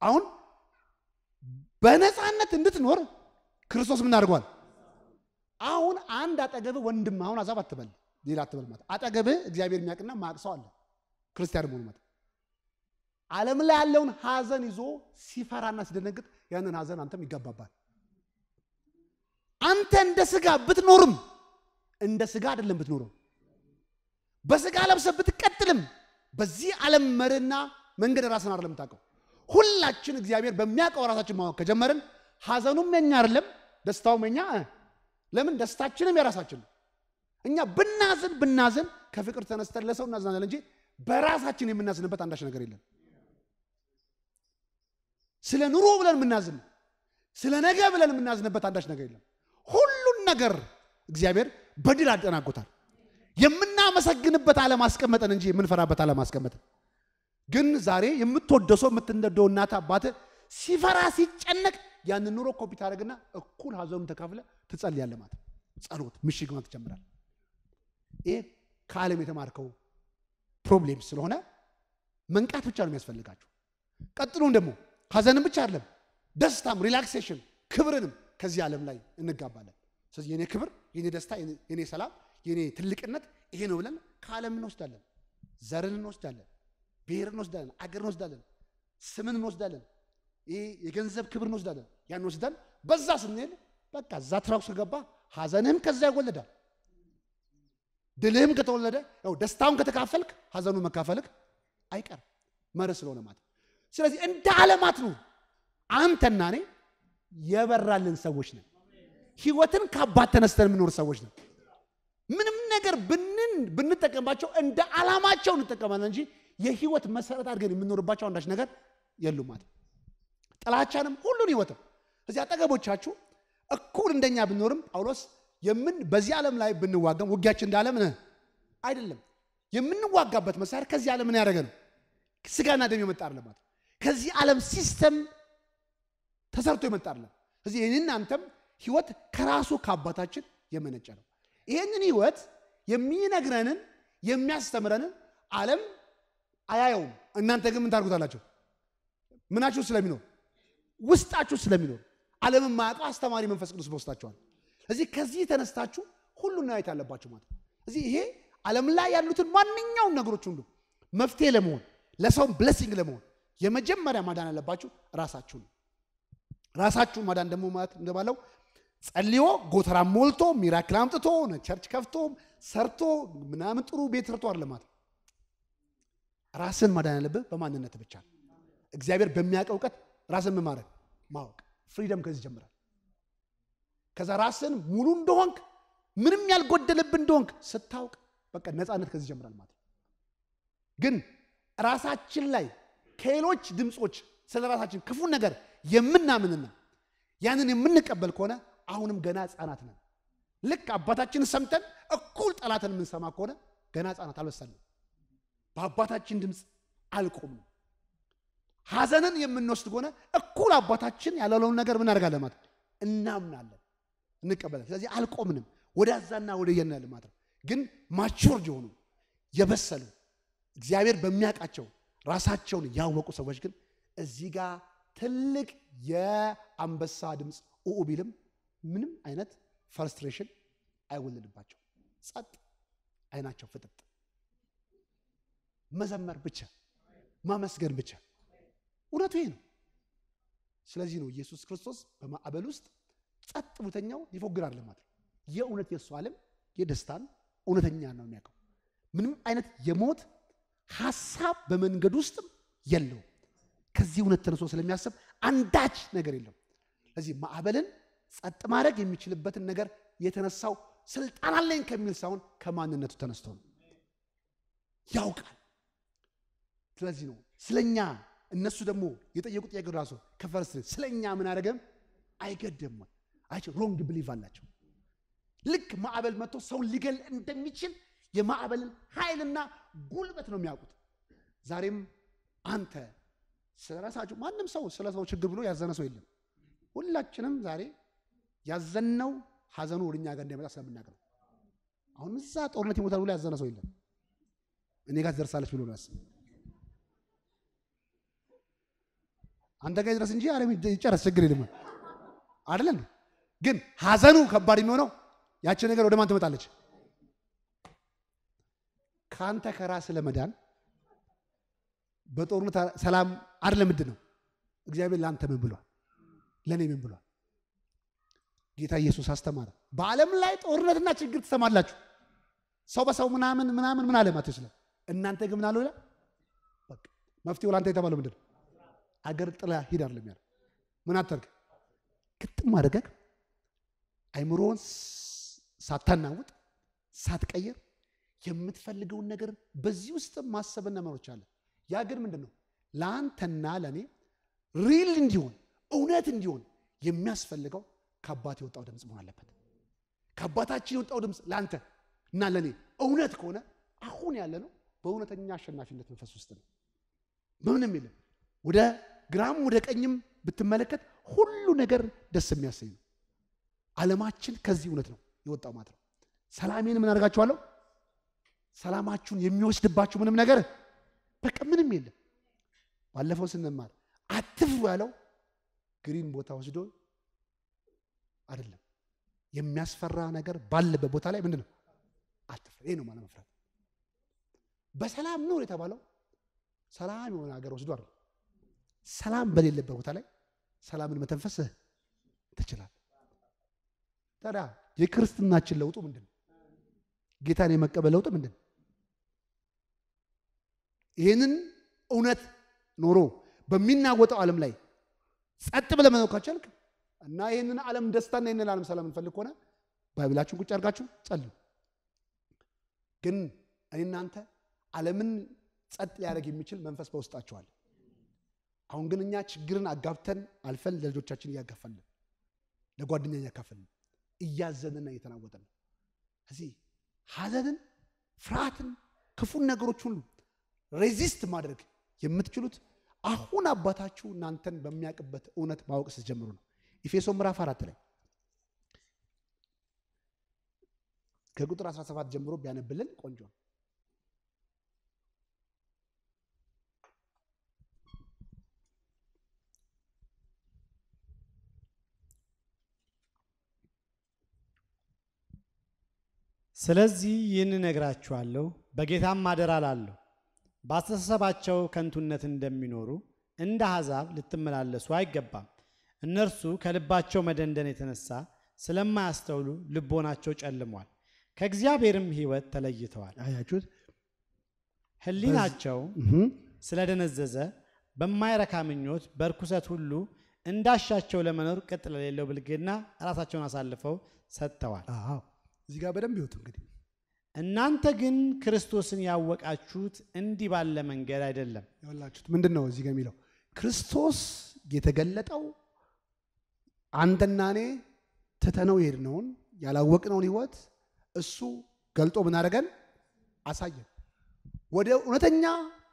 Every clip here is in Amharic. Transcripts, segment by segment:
አሁን በነፃነት እንድትኖር ክርስቶስ ምን አድርጓል? አሁን አንድ አጠገብህ ወንድም አሁን አዛብ አትበል፣ ሌላ አትበል ማለት አጠገብህ እግዚአብሔር የሚያውቅና ማቅ ሰው አለ ክርስቲያን መሆኑ ማለት ዓለም ላይ ያለውን ሀዘን ይዞ ሲፈራና ሲደነግጥ ያንን ሀዘን አንተም ይጋባባል። አንተ እንደ ስጋ ብትኖርም እንደ ስጋ አይደለም ብትኖረው በስጋ ለብሰህ ብትቀጥልም በዚህ ዓለም መርህና መንገድ ራስን አይደለም የምታውቀው። ሁላችን እግዚአብሔር በሚያውቀው ራሳችን ማወቅ ከጀመርን ሀዘኑም የኛ አይደለም፣ ደስታውም የኛ እ ለምን ደስታችንም የራሳችን ነው። እኛ ብናዝን ብናዝን ከፍቅር ተነስተን ለሰው እናዝናለን እንጂ በራሳችን የምናዝንበት አንዳች ነገር የለም። ስለ ኑሮ ብለን የምናዝን ስለ ነገ ብለን የምናዝንበት አንዳች ነገር የለም። ሁሉን ነገር እግዚአብሔር በድል አጠናቆታል። የምናመሰግንበት አለማስቀመጠን እንጂ የምንፈራበት አለማስቀመጠን። ግን ዛሬ የምትወደው ሰው የምትነደው እናት አባት ሲፈራ ሲጨነቅ ያንን ኑሮ ኮፒ ታደርግና እኩል ሀዘኑን ተካፍለ ትጸልያለህ ማለት ጸሎት ምሽግ ማለት ትጀምራል። ይህ ከዓለም የተማርከው ፕሮብሌም ስለሆነ መንቃት ብቻ ነው የሚያስፈልጋችሁ። ቀጥሎም ደግሞ ሀዘንም ብቻ አይደለም ደስታም፣ ሪላክሴሽን፣ ክብርንም ከዚህ ዓለም ላይ እንጋባለን። ስለዚህ የኔ ክብር፣ የኔ ደስታ፣ የኔ ሰላም፣ የኔ ትልቅነት ይሄ ነው ብለን ከዓለም እንወስዳለን። ዘርን እንወስዳለን፣ ብሔር እንወስዳለን፣ አገር እንወስዳለን፣ ስምን እንወስዳለን፣ ይሄ የገንዘብ ክብር እንወስዳለን። ያን ወስደን በዛ ስንሄድ በቃ እዛ ትራኩ ከገባ ሀዘንህም ከዛ ይወለዳል። ድልህም ከተወለደ ያው ደስታውን ከተካፈልክ ሀዘኑን መካፈልክ አይቀርም መርህ ስለሆነ ማለት ስለዚህ እንደ ዓለማት ነው አንተና እኔ የበራልን ሰዎች ነን። ህይወትን ከአባት ተነስተን የምኖር ሰዎች ነን። ምንም ነገር ብንን ብንጠቀምባቸው እንደ ዓላማቸው እንጠቀማለን እንጂ የህይወት መሰረት አድርገን የምንኖርባቸው አንዳች ነገር የሉም ማለት ጥላቻንም ሁሉን ህይወትም እዚህ አጠገቦቻችሁ እኩል እንደኛ ብንኖርም ጳውሎስ የምን በዚህ ዓለም ላይ ብንዋጋም ውጊያችን እንደ ዓለም አይደለም። የምንዋጋበት መሳሪያ ከዚህ ዓለም ምን ያደረገ ነው? ስጋና ደም የመጣ አይደለም ማለት ከዚህ ዓለም ሲስተም ተሰርቶ የመጣ አይደለም። እዚህ ይህንን አንተም ህይወት ከራሱ ከአባታችን የመነጨ ነው። ይህንን ህይወት የሚነግረንን የሚያስተምረንን ዓለም አያየውም። እናንተ ግን ምን ታርጉታላችሁ? ምናችሁ ስለሚኖር ውስጣችሁ ስለሚኖር ዓለምን ማያውቀው አስተማሪ መንፈስ ቅዱስ በውስጣችኋል። እዚህ ከዚህ ተነስታችሁ ሁሉን ማየት አለባችሁ ማለት እዚህ ይሄ ዓለም ላይ ያሉትን ማንኛውም ነገሮች ሁሉ መፍትሄ ለመሆን ለሰውም ብለሲንግ ለመሆን የመጀመሪያ ማዳን ያለባችሁ ራሳችሁ ነው። ራሳችሁን ማዳን ደግሞ ማለት እንደባለው ጸልዮ ጎተራ ሞልቶ ሚራክል አምጥቶ ቸርች ከፍቶ ሰርቶ ምናምን ጥሩ ቤት ሰርቶ አይደለም ማለት ራስን ማዳን ያለብህ በማንነት ብቻ እግዚአብሔር በሚያውቀው እውቀት ራስን ምን ማድረግ ማወቅ ፍሪደም ከዚህ ይጀምራል። ከዛ ራስን ሙሉ እንደሆንክ ምንም ያልጎደለብን እንደሆንክ ስታውቅ በቃ ነፃነት ከዚህ ይጀምራል ማለት ግን ራሳችን ላይ ከሌሎች ድምፆች ስለ ራሳችን ክፉ ነገር የምናምንና ያንን የምንቀበል ከሆነ አሁንም ገና ህፃናት ነን። ልክ አባታችንን ሰምተን እኩል ጠላትን የምንሰማ ከሆነ ገና ህፃናት አልበሰልንም። በአባታችን ድምፅ አልቆምንም። ሐዘንን የምንወስድ ከሆነ እኩል አባታችን ያላለውን ነገር ምን አደርጋለን ማለት እናምናለን፣ እንቀበላለን። ስለዚህ አልቆምንም። ወደዛና ወደ የና ማለት ነው። ግን ማቹርድ የሆኑ የበሰሉ እግዚአብሔር በሚያውቃቸው ራሳቸውን ያወቁ ሰዎች ግን እዚህ ጋር ትልቅ የአንበሳ ድምፅ ኡኡ ቢልም ምንም አይነት ፈርስትሬሽን አይወለድባቸው። ጸጥ፣ አይናቸው ፍጥጥ፣ መዘመር ብቻ፣ ማመስገን ብቻ። እውነቱ ይሄ ነው። ስለዚህ ነው ኢየሱስ ክርስቶስ በማዕበል ውስጥ ጸጥ ብተኛው ሊፎግር አለ ማለት ነው። የእውነት የእሱ ዓለም የደስታን እውነተኛ ነው የሚያውቀው። ምንም አይነት የሞት ሀሳብ በመንገድ ውስጥም የለውም። ከዚህ እውነት ተነስቶ ስለሚያስብ አንዳች ነገር የለም። ስለዚህ ማዕበልን ጸጥ ማድረግ የሚችልበትን ነገር የተነሳው ስልጣን አለኝ ከሚል ሳይሆን ከማንነቱ ተነስቶ ነው። ያውቃል። ስለዚህ ነው ስለኛ እነሱ ደግሞ የጠየቁ ጥያቄ ራሱ ከፈርስ ስለኛ ምን አደረገም አይገደም አይ ሮንግ ብሊቭ አላቸው። ልክ ማዕበል መጥቶ ሰውን ሊገል እንደሚችል የማዕበልን ኃይልና ጉልበት ነው የሚያውቁት። ዛሬም አንተ ስለ ራሳችሁ ማንም ሰው ስለ ሰው ችግር ብሎ ያዘነ ሰው የለም። ሁላችንም ዛሬ ያዘነው ሀዘኑ ወደ እኛ ጋር እንዳይመጣ ስለምናገር አሁን እዛ ጦርነት ይሞታል ብሎ ያዘነ ሰው የለም። እኔ ጋር ትደርሳለች ብሎ ነው ያስብ። አንተ ጋር ድረስ እንጂ ዓለም ይጨረስ ችግር የለም አይደለ እንዴ? ግን ሀዘኑ ከባድ የሚሆነው ያቺ ነገር ወደ ማን ትመጣለች? ከአንተ ከራስ ለመዳን በጦርነት ሰላም አይደለም። ምንድን ነው እግዚአብሔር ለአንተ ምን ብሏል? ለእኔ ምን ብሏል? ጌታ ኢየሱስ አስተማረ። በዓለም ላይ ጦርነትና ችግር ትሰማላችሁ። ሰው በሰው ምናምን ምናምን ምን አለ ማቴዎስ ላይ እናንተ ግን ምን አለው ይላል። በቃ መፍትሄው ለአንተ የተባለው ምንድን ነው? አገር ጥላ ሂድ አይደለም ያለው። ምን አታርግ ግጥም አድርገህ አይምሮውን ሳታናውጥ ሳትቀይር የምትፈልገውን ነገር በዚህ ውስጥ ማሰብና መኖች አለ። ያ ግን ምንድን ነው ለአንተና ለእኔ ሪል እንዲሆን እውነት እንዲሆን የሚያስፈልገው ከአባት የወጣው ድምፅ መሆን አለበት። ከአባታችን የወጣው ድምፅ ለአንተ እና ለእኔ እውነት ከሆነ አሁን ያለ ነው በእውነተኛ አሸናፊነት መንፈስ ውስጥ ነው። በምንም የለም። ወደ ግራም ወደ ቀኝም ብትመለከት ሁሉ ነገር ደስ የሚያሰኝ ነው። ዓለማችን ከዚህ እውነት ነው የወጣው ማለት ነው። ሰላሜን ምን አደርጋችኋለሁ? ሰላማችሁን የሚወስድባችሁ ምንም ነገር በቃ ምንም የለም። ባለፈው ስንማር አትፍሩ ያለው ግሪን ቦታ ወስዶ አይደለም። የሚያስፈራ ነገር ባለበት ቦታ ላይ ምንድን ነው አትፍራ። ይሄ ነው ማለት መፍራት። በሰላም ኑር የተባለው ሰላም የሆነ ሀገር ወስዶ አይደለም። ሰላም በሌለበት ቦታ ላይ ሰላምን መተንፈስ ትችላል። ታዲያ የክርስትናችን ለውጡ ምንድን ነው? ጌታን የመቀበል ለውጥ ምንድን ነው? ይህንን እውነት ኖሮ በሚናወጠው ዓለም ላይ ጸጥ ብለህ መኖር ካልቻልክ እና ይህንን ዓለም ደስታና ይህንን ዓለም ሰላም እንፈልግ ከሆነ ባይብላችሁን ቁጭ አድርጋችሁ ጸልዩ። ግን እኔ እናንተ ዓለምን ጸጥ ሊያደርግ የሚችል መንፈስ በውስጣችኋል። አሁን ግን እኛ ችግርን አጋብተን አልፈን ለልጆቻችን እያጋፈልን ለጓደኛ እያካፈልን እያዘንና እየተናወጠን ነው። እዚህ ሐዘንን፣ ፍርሃትን፣ ክፉን ነገሮች ሁሉ ሬዚስት ማድረግ የምትችሉት አሁን አባታችሁ እናንተን በሚያውቅበት እውነት ማወቅ ስትጀምሩ ነው። ኢፌሶ ምዕራፍ አራት ላይ ከቁጥር 17 ጀምሮ ቢያነብልን ቆንጆ ነው። ስለዚህ ይህን እነግራችኋለሁ፣ በጌታም አደራ እላለሁ፣ በአስተሳሰባቸው ከንቱነት እንደሚኖሩ እንደ አሕዛብ ልትመላለሱ አይገባም። እነርሱ ከልባቸው መደንደን የተነሳ ስለማያስተውሉ ልቦናቸው ጨልሟል፣ ከእግዚአብሔርም ሕይወት ተለይተዋል። አያችሁት? ሕሊናቸው ስለደነዘዘ በማይረካ ምኞት በርኩሰት ሁሉ እንዳሻቸው ለመኖር ቅጥ ለሌለው ብልግና ራሳቸውን አሳልፈው ሰጥተዋል። አዎ እዚህ ጋር በደንብ ይወጡ እንግዲህ እናንተ ግን ክርስቶስን ያወቃችሁት እንዲህ ባለ መንገድ አይደለም። ያላችሁት ምንድን ነው? እዚህ ጋር የሚለው ክርስቶስ የተገለጠው አንተና እኔ ትተነው የሄድነውን ያላወቅነውን ሕይወት እሱ ገልጦ ምን አደረገን? አሳየን። ወደ እውነተኛ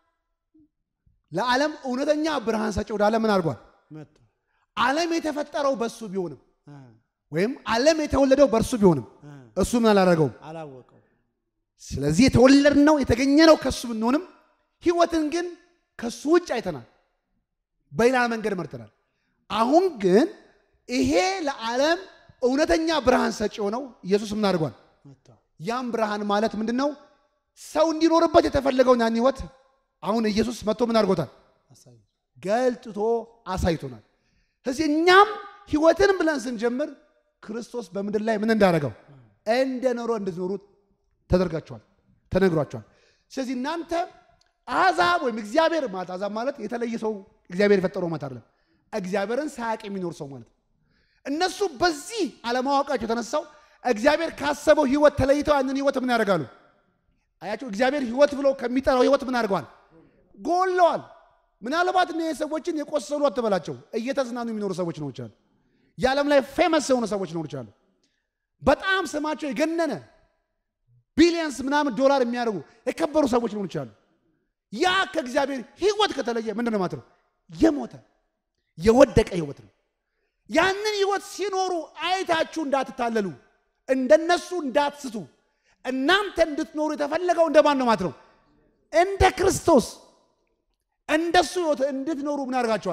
ለዓለም እውነተኛ ብርሃን ሰጪ ወደ ዓለም ምን አድርጓል? መጡ ዓለም የተፈጠረው በእሱ ቢሆንም አ፣ ወይም ዓለም የተወለደው በእርሱ ቢሆንም አ፣ እሱ ምን አላደረገውም። አላወቀው ስለዚህ የተወለድነው የተገኘነው ከሱ ብንሆንም ህይወትን ግን ከሱ ውጭ አይተናል፣ በሌላ መንገድ መርተናል። አሁን ግን ይሄ ለዓለም እውነተኛ ብርሃን ሰጪ የሆነው ኢየሱስ ምን አድርጓል? መጥተዋል። ያም ብርሃን ማለት ምንድን ነው? ሰው እንዲኖርበት የተፈለገውን ያን ህይወት አሁን ኢየሱስ መጥቶ ምን አድርጎታል? አሳዩ። ገልጥቶ አሳይቶናል። ስለዚህ እኛም ህይወትን ብለን ስንጀምር ክርስቶስ በምድር ላይ ምን እንዳደረገው እንደ ኖሮ እንድትኖሩ ተደርጋችኋል፣ ተነግሯችኋል። ስለዚህ እናንተ አሕዛብ ወይም እግዚአብሔር ማለት አሕዛብ ማለት የተለየ ሰው እግዚአብሔር የፈጠረው ማለት አይደለም። እግዚአብሔርን ሳያውቅ የሚኖር ሰው ማለት ነው። እነሱ በዚህ አለማወቃቸው የተነሳው እግዚአብሔር ካሰበው ህይወት ተለይተው ያንን ህይወት ምን ያደርጋሉ? አያቸው እግዚአብሔር ህይወት ብሎ ከሚጠራው ህይወት ምን አድርገዋል? ጎለዋል። ምናልባት እነ ሰዎችን የቆሰሉ አትበላቸው፣ እየተዝናኑ የሚኖሩ ሰዎች ነው ይችላሉ። የዓለም ላይ ፌመስ የሆኑ ሰዎች ነው ይችላሉ። በጣም ስማቸው የገነነ ቢሊየንስ ምናምን ዶላር የሚያደርጉ የከበሩ ሰዎች ሊሆኑ ይችላሉ። ያ ከእግዚአብሔር ህይወት ከተለየ ምንድን ነው ማለት ነው? የሞተ የወደቀ ህይወት ነው። ያንን ህይወት ሲኖሩ አይታችሁ እንዳትታለሉ፣ እንደነሱ እንዳትስቱ፣ እናንተ እንድትኖሩ የተፈለገው እንደማን ነው ማለት ነው? እንደ ክርስቶስ እንደሱ ህይወት እንድትኖሩ ምን ያደርጋቸዋል?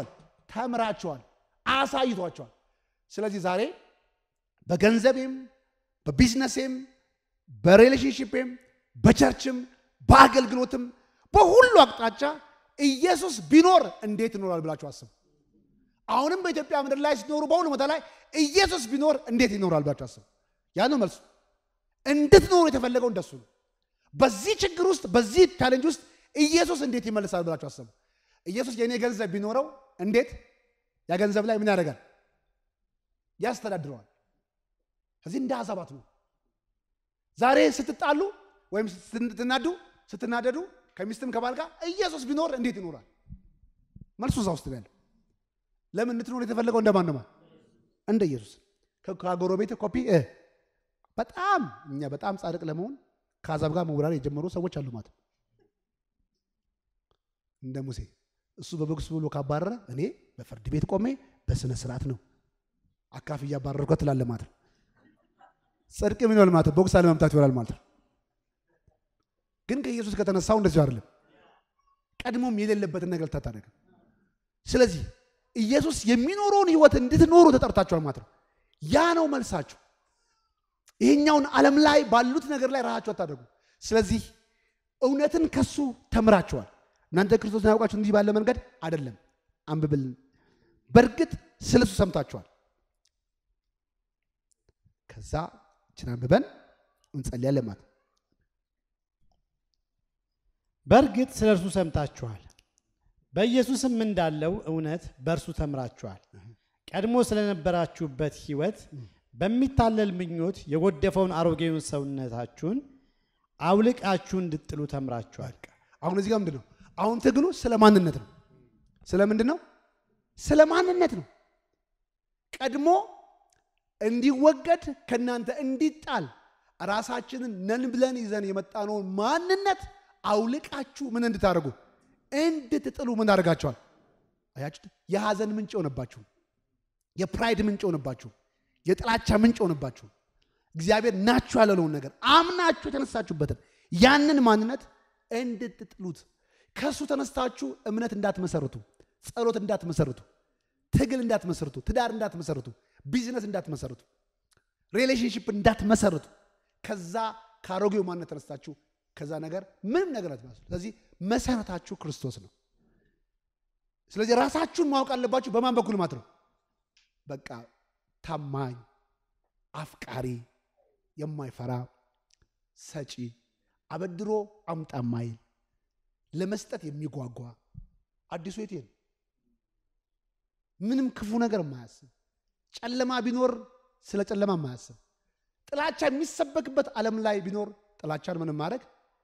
ተምራቸዋል፣ አሳይቷቸዋል። ስለዚህ ዛሬ በገንዘቤም በቢዝነሴም በሪሌሽንሽፕም በቸርችም በአገልግሎትም በሁሉ አቅጣጫ ኢየሱስ ቢኖር እንዴት ይኖራል ብላችሁ አስቡ። አሁንም በኢትዮጵያ ምድር ላይ ሲኖሩ በሁሉ ቦታ ላይ ኢየሱስ ቢኖር እንዴት ይኖራል ብላችሁ አስቡ። ያ ነው መልሱ። እንድትኖሩ የተፈለገው እንደሱ ነው። በዚህ ችግር ውስጥ በዚህ ቻሌንጅ ውስጥ ኢየሱስ እንዴት ይመልሳል ብላችሁ አስቡ። ኢየሱስ የእኔ ገንዘብ ቢኖረው እንዴት ያ ገንዘብ ላይ ምን ያደርጋል? ያስተዳድረዋል። ስለዚህ እንደ አዛባት ነው። ዛሬ ስትጣሉ ወይም ስትናዱ ስትናደዱ ከሚስትም ከባል ጋር ኢየሱስ ቢኖር እንዴት ይኖራል? መልሱ እዛ ውስጥ ነው ያለው። ለምን እንድትኖር የተፈለገው እንደማን ነው? እንደ ኢየሱስ። ከጎረቤት ኮፒ በጣም እኛ በጣም ጻድቅ ለመሆን ከአዛብ ጋር መውራር የጀመሩ ሰዎች አሉ ማለት ነው። እንደ ሙሴ እሱ በቦክስ ብሎ ካባረረ እኔ በፍርድ ቤት ቆሜ በስነ ስርዓት ነው አካፍ እያባረርኳት ትላለህ ማለት ነው። ጽድቅ ምን ይሆናል ማለት ነው? ቦክስ አለመምታት ይሆናል ማለት ነው። ግን ከኢየሱስ ከተነሳው እንደዚሁ አይደለም። ቀድሞም የሌለበትን ነገር ልታታደርግ። ስለዚህ ኢየሱስ የሚኖረውን ህይወት እንድትኖሩ ተጠርታችኋል ማለት ነው። ያ ነው መልሳችሁ። ይሄኛውን ዓለም ላይ ባሉት ነገር ላይ ራሳችሁ አታደርጉ። ስለዚህ እውነትን ከሱ ተምራችኋል። እናንተ ክርስቶስን ያውቃችሁ እንዲህ ባለ መንገድ አይደለም። አንብብልን። በእርግጥ ስለሱ ሰምታችኋል። ከዛ ችን አንብበን እንጸልያለን ማለት ነው። በእርግጥ ስለ እርሱ ሰምታችኋል፣ በኢየሱስም እንዳለው እውነት በእርሱ ተምራችኋል። ቀድሞ ስለነበራችሁበት ሕይወት በሚታለል ምኞት የጎደፈውን አሮጌውን ሰውነታችሁን አውልቃችሁ እንድጥሉ ተምራችኋል። አሁን እዚህ ጋር ምንድን ነው? አሁን ትግሉ ስለ ማንነት ነው። ስለ ምንድን ነው? ስለ ማንነት ነው። ቀድሞ እንዲወገድ ከእናንተ እንዲጣል ራሳችንን ነን ብለን ይዘን የመጣነውን ማንነት አውልቃችሁ ምን እንድታደርጉ እንድትጥሉ ምን አደርጋችኋል? አያችሁ፣ የሐዘን ምንጭ ሆነባችሁ፣ የፕራይድ ምንጭ ሆነባችሁ፣ የጥላቻ ምንጭ ሆነባችሁ። እግዚአብሔር ናችሁ ያለውን ነገር አምናችሁ የተነሳችሁበትን ያንን ማንነት እንድትጥሉት ከእሱ ተነስታችሁ እምነት እንዳትመሰርቱ፣ ጸሎት እንዳትመሰርቱ፣ ትግል እንዳትመሰርቱ፣ ትዳር እንዳትመሰርቱ፣ ቢዝነስ እንዳትመሰርቱ፣ ሪሌሽንሽፕ እንዳትመሰርቱ ከዛ ከአሮጌው ማንነት ተነስታችሁ ከዛ ነገር ምንም ነገር አትመስሉ። ስለዚህ መሰረታችሁ ክርስቶስ ነው። ስለዚህ ራሳችሁን ማወቅ አለባችሁ። በማን በኩል ማለት ነው? በቃ ታማኝ፣ አፍቃሪ፣ የማይፈራ ሰጪ፣ አበድሮ አምጣ ማይል፣ ለመስጠት የሚጓጓ አዲሱ የት ነው? ምንም ክፉ ነገር የማያስብ ጨለማ ቢኖር ስለ ጨለማ የማያስብ ጥላቻ የሚሰበክበት ዓለም ላይ ቢኖር ጥላቻን ምንም ማድረግ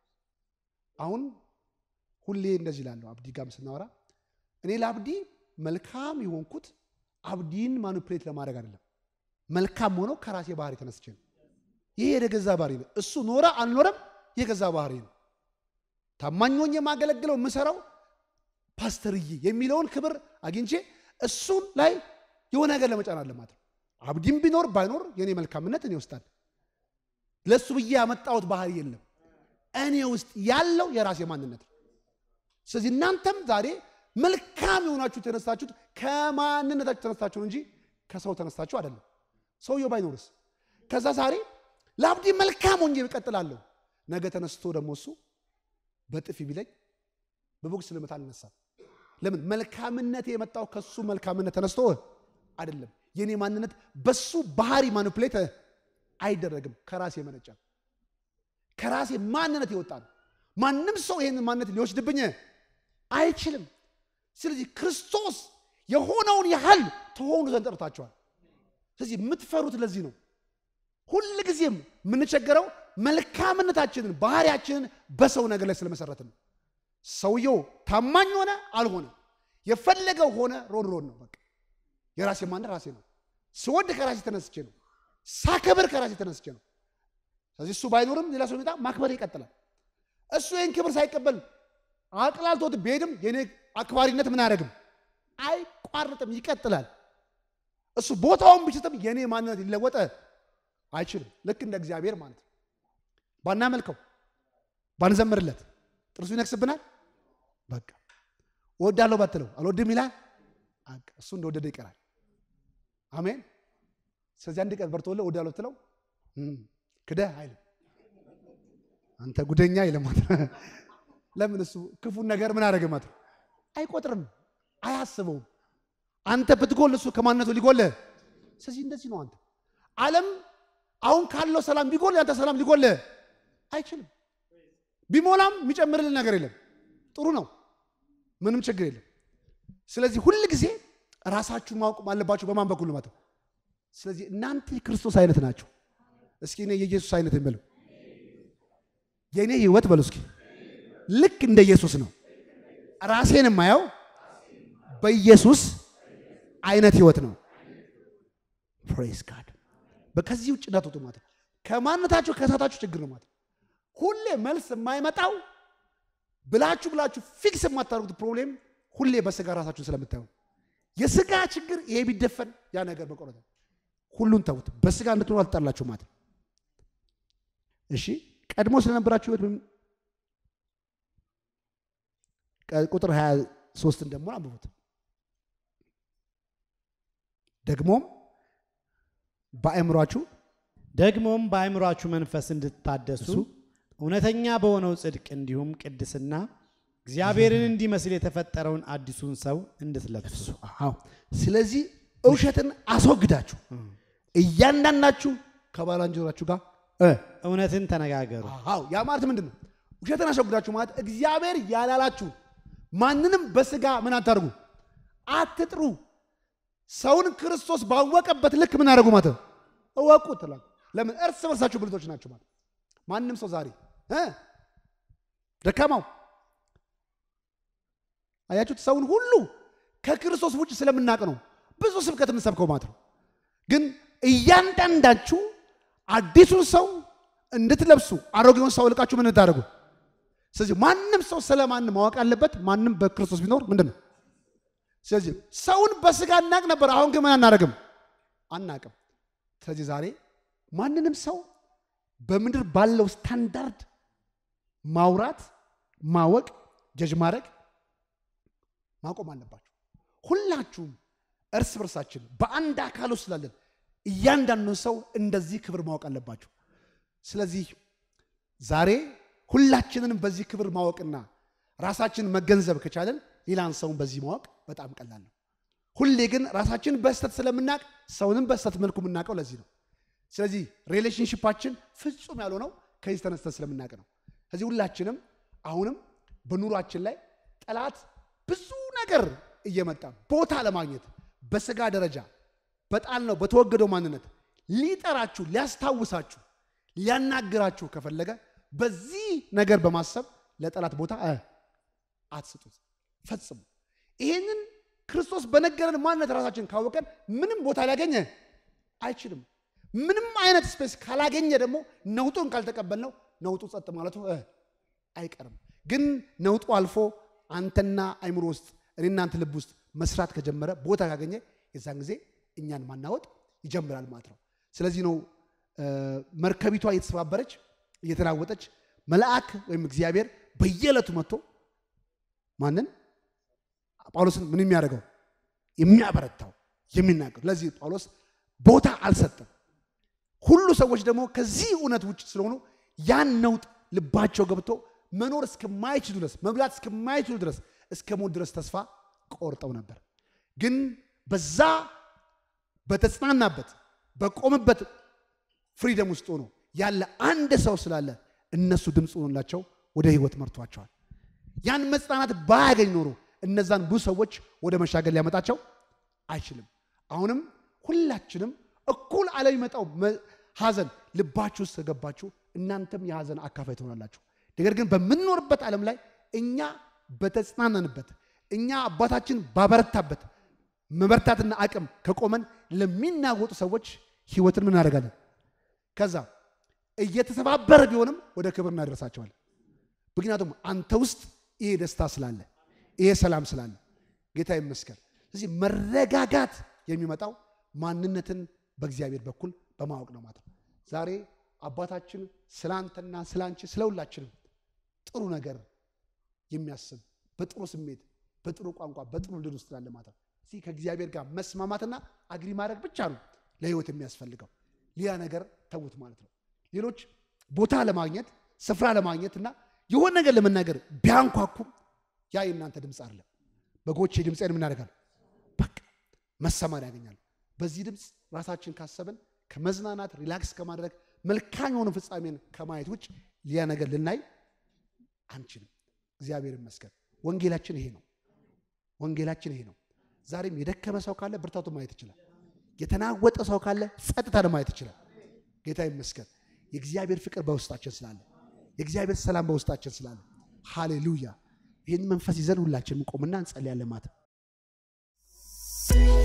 አሁን ሁሌ እንደዚህ ላለሁ አብዲ ጋም ስናወራ እኔ ለአብዲ መልካም የሆንኩት አብዲን ማኒፕሌት ለማድረግ አይደለም። መልካም ሆነው ከራሴ ባህሪ ተነስቼ ነው። ይሄ የገዛ ባህሪ ነው። እሱ ኖረ አልኖረም የገዛ ባህሪ ነው። ታማኝ ሆኜ የማገለግለው የምሰራው ፓስተርዬ የሚለውን ክብር አግኝቼ እሱን ላይ የሆነ ነገር ለመጫን አለ ማለት ነው። አብዲም ቢኖር ባይኖር የኔ መልካምነት እኔ ውስጥ አለ። ለእሱ ብዬ ያመጣሁት ባህሪ የለም። እኔ ውስጥ ያለው የራሴ ማንነት ነው። ስለዚህ እናንተም ዛሬ መልካም የሆናችሁ የተነሳችሁት ከማንነታችሁ ተነስታችሁ እንጂ ከሰው ተነስታችሁ አይደለም። ሰውየው ባይኖርስ ከዛ ዛሬ ለአብዲ መልካም ሆኜ እቀጥላለሁ። ነገ ተነስቶ ደግሞ እሱ በጥፊ ቢለኝ በቦክስ ልመታ አልነሳም። ለምን? መልካምነት የመጣው ከሱ መልካምነት ተነስቶ አይደለም። የኔ ማንነት በሱ ባህሪ ማኒፕሌት አይደረግም። ከራሴ የመነጨ ከራሴ ማንነት የወጣ ነው። ማንም ሰው ይህንን ማንነት ሊወስድብኝ አይችልም። ስለዚህ ክርስቶስ የሆነውን ያህል ተሆኑ ዘንድ ጠርታችኋል። ስለዚህ የምትፈሩት ለዚህ ነው። ሁል ጊዜም የምንቸገረው መልካምነታችንን ባህሪያችንን በሰው ነገር ላይ ስለመሰረትን ነው። ሰውየው ታማኝ ሆነ አልሆነ የፈለገው ሆነ ሮን ሮን ነው። በቃ የራሴ ማንነት ራሴ ነው። ስወድ ከራሴ ተነስቼ ነው። ሳከብር ከራሴ ተነስቼ ነው። ስለዚህ እሱ ባይኖርም ሌላ ሰው ቢመጣ ማክበር ይቀጥላል። እሱ ይህን ክብር ሳይቀበል አቅላልቶት ቢሄድም የኔ አክባሪነት ምን አያደርግም? አይቋርጥም፣ ይቀጥላል። እሱ ቦታውን ቢስትም የኔ ማንነት ሊለወጠ አይችልም። ልክ እንደ እግዚአብሔር ማለት ነው። ባናመልከው ባንዘምርለት ጥርሱ ይነክስብናል። በቃ እወዳለሁ ባትለው አልወድም ይላል። አቅ እሱ እንደወደደ ይቀራል። አሜን። ስለዚህ አንድ ቀን በርቶልህ ወዳለው ብትለው እም፣ ክደህ አይልም። አንተ ጉደኛ አይልም ማለት ነው። ለምን እሱ ክፉን ነገር ምን አደረገ ማለት ነው አይቆጥርም፣ አያስበውም። አንተ ብትጎል እሱ ከማንነቱ ሊጎልህ። ስለዚህ እንደዚህ ነው። አንተ ዓለም አሁን ካለው ሰላም ቢጎል ያንተ ሰላም ሊጎልህ አይችልም። ቢሞላም የሚጨምርልን ነገር የለም። ጥሩ ነው፣ ምንም ችግር የለም። ስለዚህ ሁል ጊዜ ራሳችሁን ማወቅ አለባችሁ። በማን በኩል ማለት ነው? ስለዚህ እናንተ የክርስቶስ አይነት ናቸው። እስኪ እኔ የኢየሱስ አይነት የምለው የእኔ ህይወት በሉ እስኪ ልክ እንደ ኢየሱስ ነው። ራሴን የማየው በኢየሱስ አይነት ህይወት ነው። ፕሬስ ጋድ በከዚህ ውጭ እንዳትወጡ ማለት ነው። ከማንነታችሁ ከሳታችሁ ችግር ነው ማለት ነው። ሁሌ መልስ የማይመጣው ብላችሁ ብላችሁ ፊክስ የማታደርጉት ፕሮብሌም ሁሌ በስጋ ራሳችሁን ስለምታዩ የስጋ ችግር ይሄ ቢደፈን ያ ነገር መቆረጥ ነው። ሁሉን ተውት። በስጋ እንድትኖሩ አልተጣላችሁ ማለት ነው። እሺ ቀድሞ ስለነበራችሁ ህይወት ወይም ቁጥር 23 ደግሞ አንብቡት። ደግሞም በአእምሯችሁ ደግሞም በአእምሯችሁ መንፈስ እንድታደሱ እሱ እውነተኛ በሆነው ጽድቅ እንዲሁም ቅድስና እግዚአብሔርን እንዲመስል የተፈጠረውን አዲሱን ሰው እንድትለብሱ አዎ። ስለዚህ እውሸትን አስወግዳችሁ እያንዳንዳችሁ ከባልንጀራችሁ ጋር እ እውነትን ተነጋገሩ። አዎ ያ ማለት ምንድን ነው? ውሸትን አስወግዳችሁ ማለት እግዚአብሔር ያላላችሁ ማንንም በስጋ ምን አታርጉ፣ አትጥሩ። ሰውን ክርስቶስ ባወቀበት ልክ ምን አደረጉ ማለት ነው? እወቁ ትላል። ለምን እርስ በርሳችሁ ብልቶች ናችሁ ማለት ማንም ሰው ዛሬ እ ደካማው አያችሁት፣ ሰውን ሁሉ ከክርስቶስ ውጭ ስለምናቅ ነው ብዙ ስብከት የምንሰብከው ማለት ነው። ግን እያንዳንዳችሁ አዲሱን ሰው እንድትለብሱ አሮጌውን ሰው ልቃችሁ ምን እንድታደርጉ። ስለዚህ ማንም ሰው ስለ ማንም ማወቅ አለበት። ማንም በክርስቶስ ቢኖር ምንድን ነው? ስለዚህ ሰውን በስጋ እናቅ ነበር። አሁን ግን ምን አናደርግም? አናቅም። ስለዚህ ዛሬ ማንንም ሰው በምድር ባለው ስታንዳርድ ማውራት፣ ማወቅ፣ ጀጅ ማድረግ ማቆም አለባችሁ። ሁላችሁም እርስ በርሳችን በአንድ አካል ውስጥ ስላለን እያንዳንዱን ሰው እንደዚህ ክብር ማወቅ አለባችሁ። ስለዚህ ዛሬ ሁላችንንም በዚህ ክብር ማወቅና ራሳችንን መገንዘብ ከቻለን ሌላን ሰውን በዚህ ማወቅ በጣም ቀላል ነው። ሁሌ ግን ራሳችንን በስተት ስለምናቅ ሰውንም በስተት መልኩ የምናውቀው ለዚህ ነው። ስለዚህ ሪሌሽንሽፓችን ፍጹም ያልሆነው ከዚህ ተነስተን ስለምናውቅ ነው። ስለዚህ ሁላችንም አሁንም በኑሯችን ላይ ጠላት ብዙ ነገር እየመጣ ቦታ ለማግኘት በስጋ ደረጃ በጣል ነው በተወገደው ማንነት ሊጠራችሁ ሊያስታውሳችሁ ሊያናግራችሁ ከፈለገ በዚህ ነገር በማሰብ ለጠላት ቦታ እ አትስጡት ፈጽሙ። ይህንን ክርስቶስ በነገረን ማንነት ራሳችን ካወቀን ምንም ቦታ ሊያገኘ አይችልም። ምንም አይነት ስፔስ ካላገኘ ደግሞ ነውጡን ካልተቀበልነው ነውጡ ጸጥ ማለቱ እ አይቀርም። ግን ነውጡ አልፎ አንተና አይምሮ ውስጥ እኔ እናንተ ልብ ውስጥ መስራት ከጀመረ ቦታ ካገኘ የዛን ጊዜ እኛን ማናወጥ ይጀምራል ማለት ነው። ስለዚህ ነው መርከቢቷ እየተሰባበረች እየተናወጠች መልአክ ወይም እግዚአብሔር በየዕለቱ መጥቶ ማንን ጳውሎስን ምን የሚያደርገው የሚያበረታው የሚናገር። ለዚህ ጳውሎስ ቦታ አልሰጠም። ሁሉ ሰዎች ደግሞ ከዚህ እውነት ውጭ ስለሆኑ ያን ነውጥ ልባቸው ገብቶ መኖር እስከማይችሉ ድረስ መብላት እስከማይችሉ ድረስ እስከ ሞት ድረስ ተስፋ ቆርጠው ነበር። ግን በዛ በተጽናናበት በቆመበት ፍሪደም ውስጥ ሆኖ ያለ አንድ ሰው ስላለ እነሱ ድምፅ ሆኖላቸው ወደ ህይወት መርቷቸዋል። ያን መጽናናት ባያገኝ ኖሮ እነዛን ብዙ ሰዎች ወደ መሻገር ሊያመጣቸው አይችልም። አሁንም ሁላችንም እኩል አለሚመጣው ሀዘን ልባችሁ ውስጥ ከገባችሁ እናንተም የሀዘን አካፋይ ትሆናላችሁ። ነገር ግን በምንኖርበት ዓለም ላይ እኛ በተጽናናንበት እኛ አባታችን ባበረታበት መበርታትና አቅም ከቆመን ለሚናወጡ ሰዎች ህይወትን ምን እናደርጋለን? ከዛ እየተሰባበረ ቢሆንም ወደ ክብር እናደርሳቸዋለን። ምክንያቱም አንተ ውስጥ ይሄ ደስታ ስላለ፣ ይሄ ሰላም ስላለ ጌታ ይመስገን። ስለዚህ መረጋጋት የሚመጣው ማንነትን በእግዚአብሔር በኩል በማወቅ ነው ማለት ነው። ዛሬ አባታችን ስለ አንተና ስለ አንቺ ስለ ሁላችንም ጥሩ ነገር የሚያስብ በጥሩ ስሜት በጥሩ ቋንቋ በጥሩ ልድ ውስጥ ላለ ማለት ነው። እስቲ ከእግዚአብሔር ጋር መስማማትና አግሪ ማድረግ ብቻ ነው ለህይወት የሚያስፈልገው። ሌላ ነገር ተዉት ማለት ነው። ሌሎች ቦታ ለማግኘት ስፍራ ለማግኘት እና የሆነ ነገር ለመናገር ቢያንኳኩም ያ የእናንተ ድምፅ አይደለም። በጎቼ ድምፄን ምን ያደርጋሉ? በቃ መሰማር ያገኛሉ። በዚህ ድምፅ ራሳችን ካሰብን ከመዝናናት ሪላክስ ከማድረግ መልካም የሆነ ፍጻሜን ከማየት ውጭ ሌላ ነገር ልናይ አንችልም። እግዚአብሔር ይመስገን። ወንጌላችን ይሄ ነው። ወንጌላችን ይሄ ነው። ዛሬም የደከመ ሰው ካለ ብርታቱን ማየት ይችላል። የተናወጠ ሰው ካለ ጸጥታን ማየት ይችላል። ጌታ ይመስገን። የእግዚአብሔር ፍቅር በውስጣችን ስላለ፣ የእግዚአብሔር ሰላም በውስጣችን ስላለ፣ ሃሌሉያ። ይህን መንፈስ ይዘን ሁላችን እንቆምና እንጸልያለን ማለት